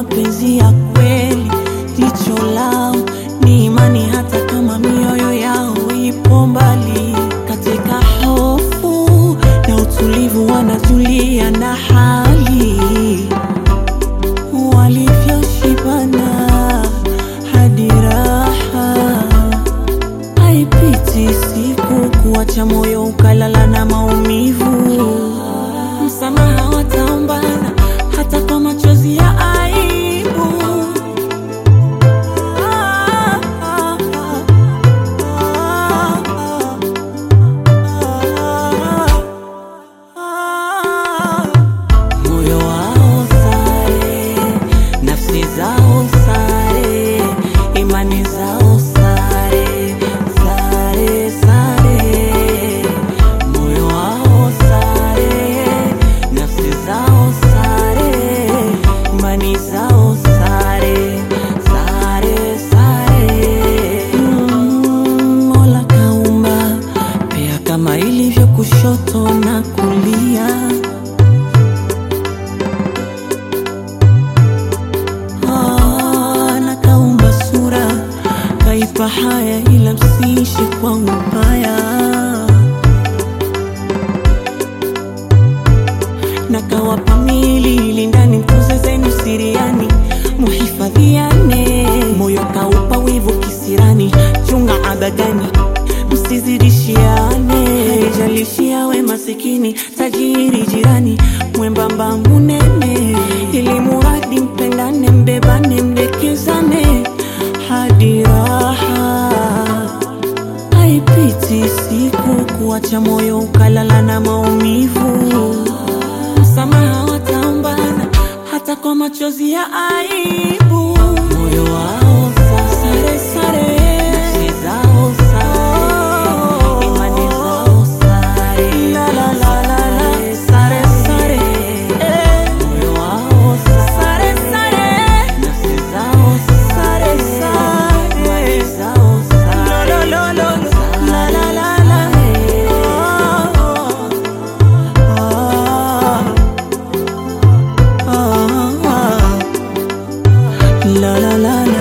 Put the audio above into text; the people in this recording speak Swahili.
mapenzi ya kweli, jicho lao ni imani, hata kama mioyo yao ipo mbali. Katika hofu na utulivu wanatulia na hali walivyoshibana hadi raha haipiti siku kuacha moyo ukalala na maumivu. Msamaha wataombana hata kwa machozi ya aibu. Ah, ah, ah, ah, ah. Moyo wao sare, nafsi zao sare, imani zao sare, sare, sare. Moyo wao sare, nafsi zao sare, imani zao sare, sare, sare. Mm, Mola kaumba pia kama ilivyo kushoto na kulia. Ah, na kaumba sura kaipa haya, ila msiishi kwa ubaya. Na kawapa mili ndani, mtunze zenu siriani, muhifadhiane. Moyo kaupa wivu kisirani, chunga abadani, msizidishiane. Haijalishi awe masikini, tajiri, jirani, mwembamba, munene, ili muradi mpendane, mbebane, mdekezane hadi raha haipiti siku kuacha moyo ukalala na maumivu. Msamaha wataombana hata kwa machozi ya aibu. Moyo wao sare sare, nafsi zao sare, imani zao sare, la la la la la, sare sare, moyo wao sare sare, nafsi zao sare sare, imani zao sare, lo lo lo lo, la la la la, ah ah ah. La la la la